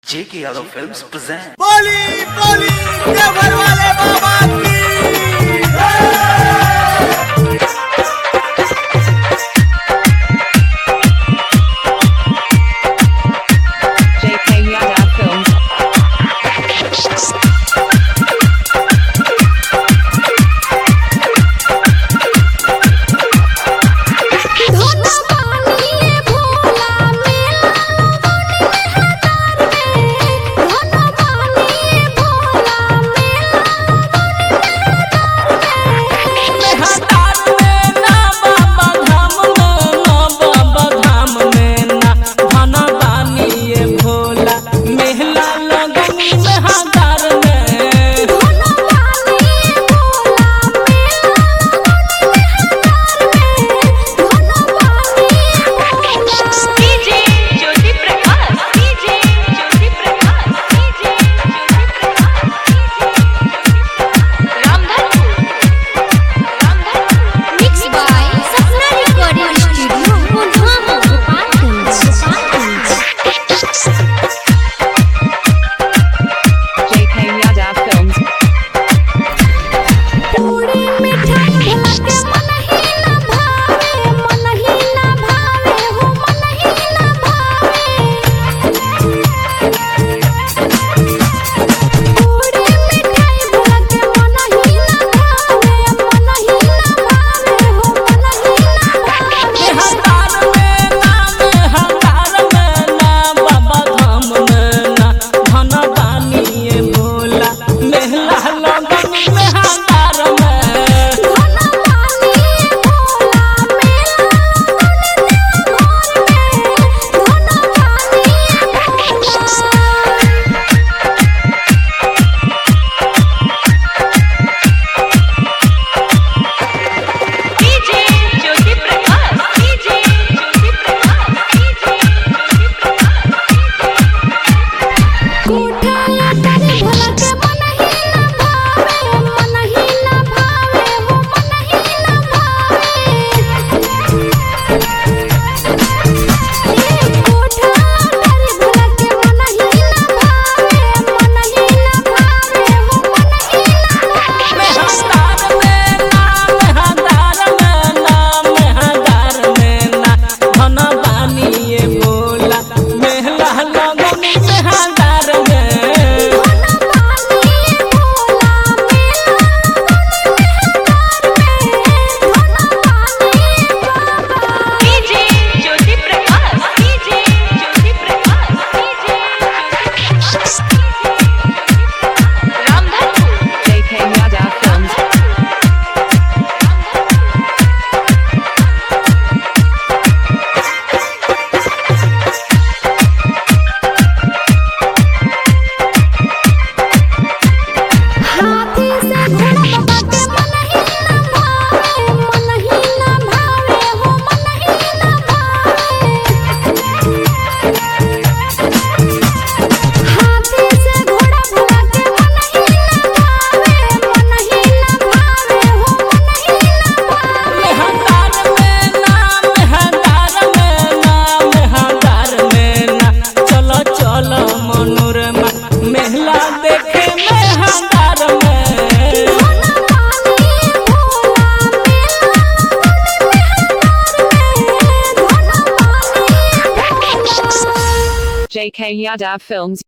J.K. Yadav Films present. बोली बोली देवर वाले बाबा की JK Yadav Films. धोना पानी भोला मेला हजार में धोना पानी भोला मेला धोना पानी भोला मेला हजार में धोना पानी Bhola DJ Jyoti Prakash DJ Jyoti Prakash DJ Jyoti Prakash Ramdhanpur Ramdhanpur mix by Sapna recording studio Pulwama Gopalganj Gopalganj JK Yadav Films. पूरी मिठाई भला के मन ही ना भावे मन ही ना भावे हो मन ही ना भावे पूरी मिठाई भला के मन ही ना भावे मन ही ना भावे हो मन ही ना भावे धोना पानी भोला मेला घर में धोना पानी Bhola DJ Jyoti Prakash DJ Jyoti Prakash DJ Jyoti Prakash कोठाया तारे भला के मन ही ना भावे मन ही ना भावे हो मन ही ना भावे ए कोठाया तारे भला के मन ही ना भावे मन ही ना भावे हो मन ही ना भावे धोना पानी भोला मेला घर में धोना पानी बाबा DJ Jyoti Prakash DJ Jyoti Prakash DJ Jyoti Prakash Ramdhanpur JK Yadav Films. हाथी से घोड़ा बाबा के मन ही ना भावे मन ही ना भावे हो मन ही ना भावे हाथी से घोड़ा बाबा के मन ही ना भावे मन ही ना भावे हो मन ही ना भावे धोना पानी भोला मेला घर में धोना पानी भोला JK Yadav Films.